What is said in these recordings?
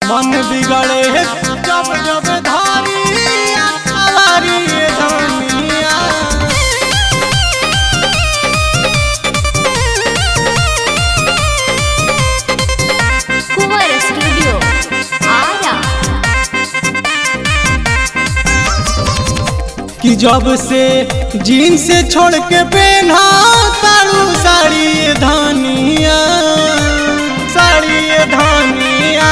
मन बिगड़े जब जब धारी अवारी धनिया कुंवर स्टूडियो आरा कि जब से जीन्स छोड़ के पहना तारू साड़ी धनिया साड़ी धनिया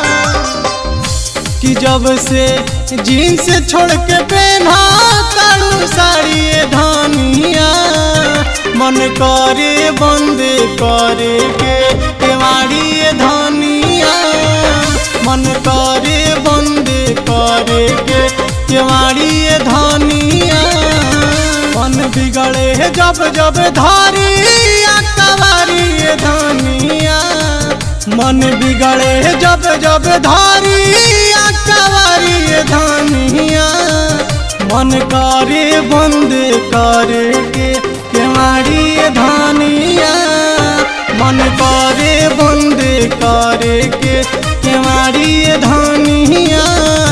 कि जब से जीन्स छोड़ के पहना तारू साड़ी धनिया मन करे बंद करे के केवाड़ी धनिया मन करे बंद करे के केवाड़ी धनिया मन बिगड़े जब जब धारी कवारी धनिया मन बिगड़े जब जब धारी कवारी धनिया मन करे बंद करे के केवाड़ी धनिया मन करे बंद करे के केवाड़ी धनिया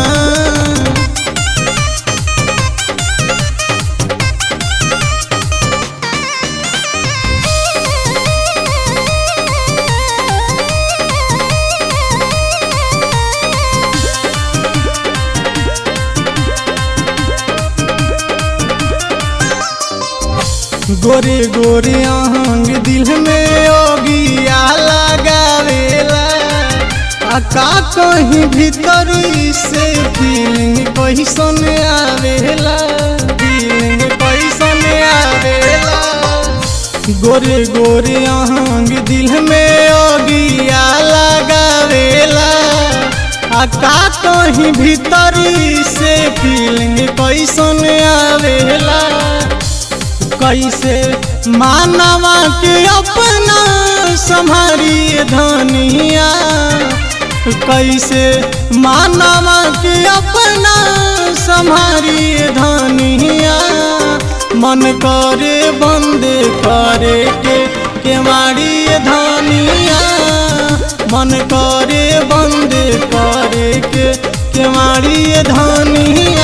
गोरे गोरे आहंग दिल में ओगिया लगावेला आ का कहीं भीतर से फीलिंग कैसन आवेला फीलिंग कैसन आवेला गोरे गोरे आहंग दिल में ओगिया लगावेला आ का कहीं भीतर से फीलिंग कैसन आवेला कैसे मानवा के अपना संभारी धनिया कैसे मानवा के अपना संभारी धनिया मन करे बंद करे के केवाड़ी धनिया मन करे बंद करे के केवाड़ी धनिया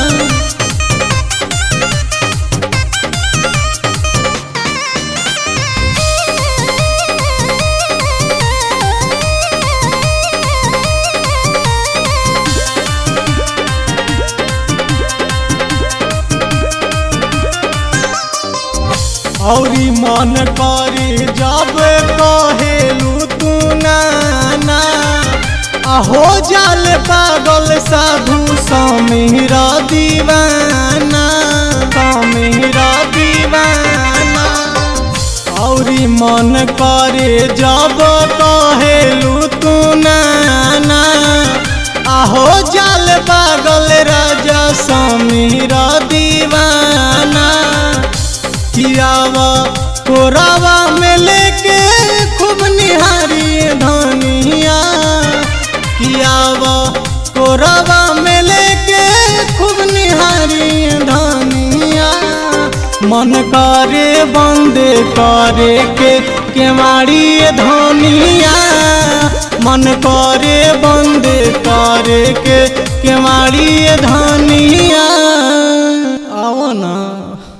औरी मन करे जब कहेलू तू नाना अहो जाल पागल साधु समीर दीवाना समीर दीवाना औरी मन करे जब कहेलू तू नाना आहो जाल पागल राजा समीर दीवाना कियावा कोरावा में लेके खूब निहारी धनिया कियावा कोरावा में लेके खूब निहारी धनिया मन करे बंद करे के केवाड़ी धनिया मन करे बंद करे के केवाड़ी धनिया